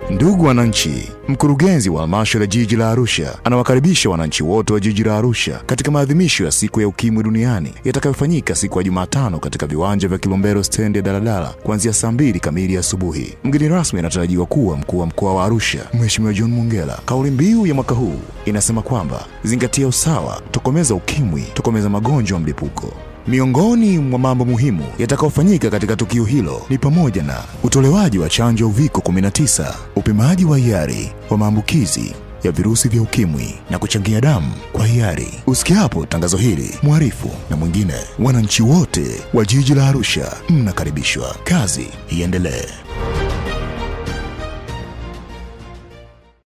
Ndugu wananchi, mkurugenzi wa halmashauri ya jiji la Arusha anawakaribisha wananchi wote wa jiji la Arusha katika maadhimisho ya siku ya ukimwi duniani yatakayofanyika siku ya Jumatano katika viwanja vya Kilombero stendi ya daladala kuanzia saa mbili kamili asubuhi. Mgeni rasmi anatarajiwa kuwa mkuu wa mkoa wa Arusha, Mheshimiwa John Mongella. Kauli mbiu ya mwaka huu inasema kwamba zingatia usawa, tokomeza ukimwi, tokomeza magonjwa mlipuko. Miongoni mwa mambo muhimu yatakayofanyika katika tukio hilo ni pamoja na utolewaji wa chanjo ya uviko 19, upimaji wa hiari wa maambukizi ya virusi vya ukimwi na kuchangia damu kwa hiari. Usikiapo tangazo hili, mwarifu na mwingine, wananchi wote wa jiji la Arusha mnakaribishwa. Kazi iendelee.